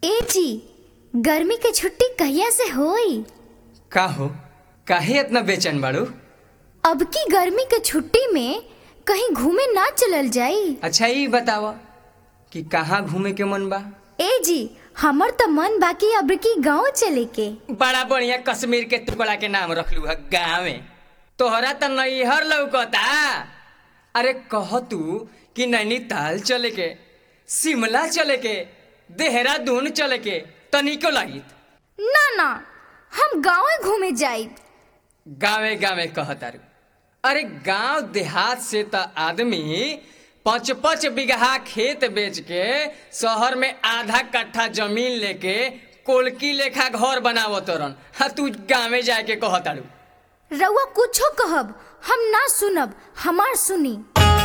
ए जी गर्मी के छुट्टी कहिया से होई का हो काहे इतना बेचैन बाड़ू अब की गर्मी के छुट्टी में कहीं घूमे ना चलल जाई अच्छा ई बतावा कि कहाँ घूमे के मन बा ए जी हमर तो मन बाकी अब की गाँव चले के बड़ा बढ़िया कश्मीर के टुकड़ा के नाम रखलू है गाँवे तोहरा तो नैहर लौकता अरे कह तू कि नैनीताल चले के शिमला चले के देहरादून चले के तनिको लागित ना ना हम गाँव घूमे जाई गाँवे गाँवे कहतारू अरे गांव देहात से त आदमी पाँच पाँच बीघा खेत बेच के शहर में आधा कट्ठा जमीन लेके कोलकी लेखा घर बनावत रन हा तू गाँवे जाके कहतारू रउआ कुछो कहब हम ना सुनब हमार सुनी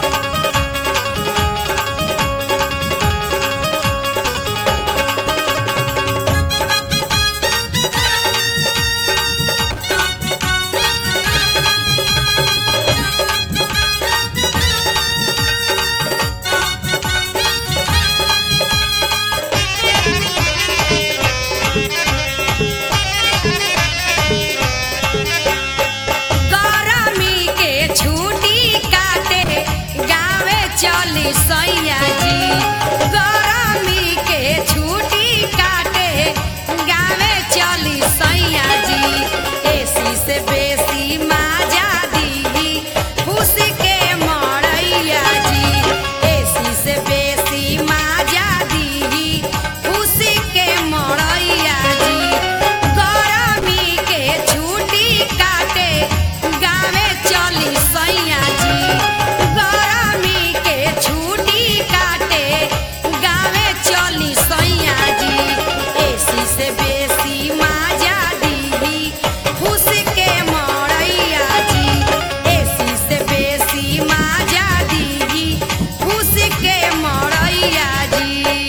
गरमी के छुट्टी काटे गावे चली सैया जी गरमी के छुट्टी काटे गावे चली सैया जी एसी से बेसी माजा दी खुशी के मड़ैया जी एसी से बेसी माजा दी खुशी के मड़ैया जी गरमी के छुट्टी काटे गावे चली सैया जी गरमी के छुट्टी काटे गावे चली सैया जी एसी से बेसी माजा दी खुश के मड़ैया जी एसी से बेसी माजा दी खुश के मड़ैया जी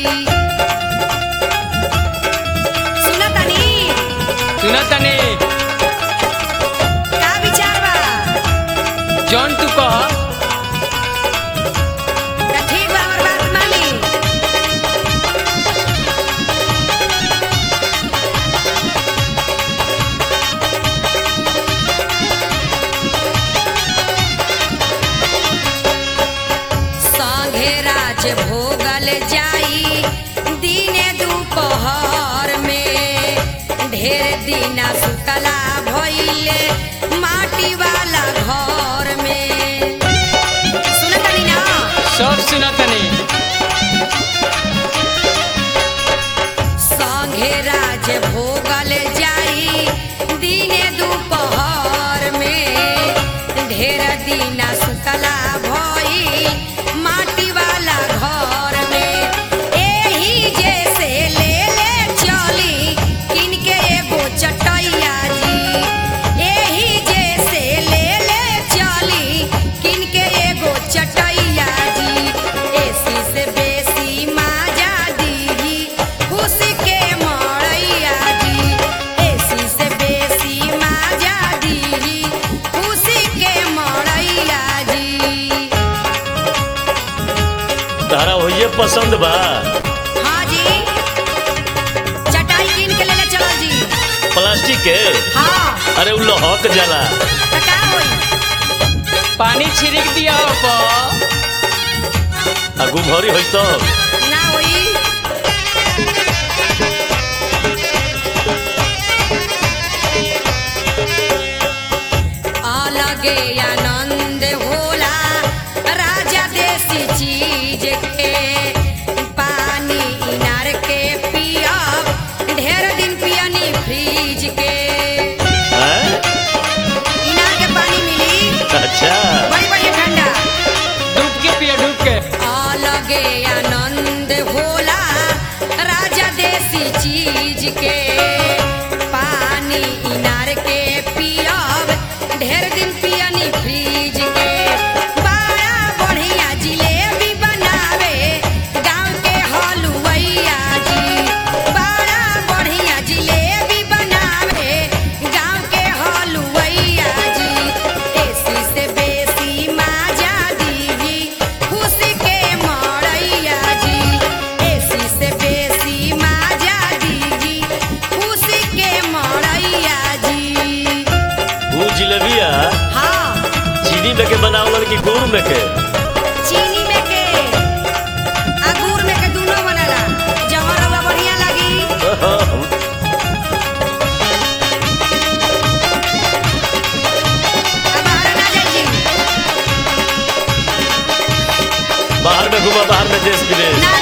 सुनतनी सुना तनी का विचार बा जौन तू कह त ठीक बा हमर बात मानी संघे राज भोगल जाई दिने दुपहर में ढेर दिना सुतला भइले माटी वाला घर में सुनतनी ना सब सुना तनी संघे राज भोगल जाई दिने दुपहर में ढेर दिना सुतला भई माटी वाला घर में एही जैसे ले ले चली किनके एगो चटैया जी एही जैसे ले ले चली किनके एगो चटैया जी एसी से बेसी माजा दी खुश के मड़ैया जी एसी से बेसी माजा दी खुश के मड़ैया जी तारा होइए पसंद बा हाँ जी चटाई कीन के लेले चलो जी प्लास्टिक के हाँ अरे उ लहक जाला तो का होई पानी छिड़क दिया पर आ गुमहरी होई तो ना होई अलगे आनंद होला राजा देसी चीज के पानी इनार के पियब ढेर दिन पियनी फ्रिज के हैं? इनार के पानी मिली अच्छा बड़ी बड़ी ठंडा डूब के पिया डूब के अलगे आनंद होला राजा देसी चीज के पानी इनार के पियब ढेर दिन पियनी फ्रिज के बड़ा बढ़िया जिलेबी बनावे गाँव के हलुवैया जी बड़ा बढ़िया जिलेबी बनावे गाँव के हलुवैया जी एसी से बेसी माजा दी खुशी के मड़ैया जी एसी से बेसी माजा कि गुड़ में के चीनी में के अंगूर में के दोनों बनेला जवन रवा बढ़िया लगी अब बाहर ना जाई जी बाहर में घूमा बाहर में देश विदेश ना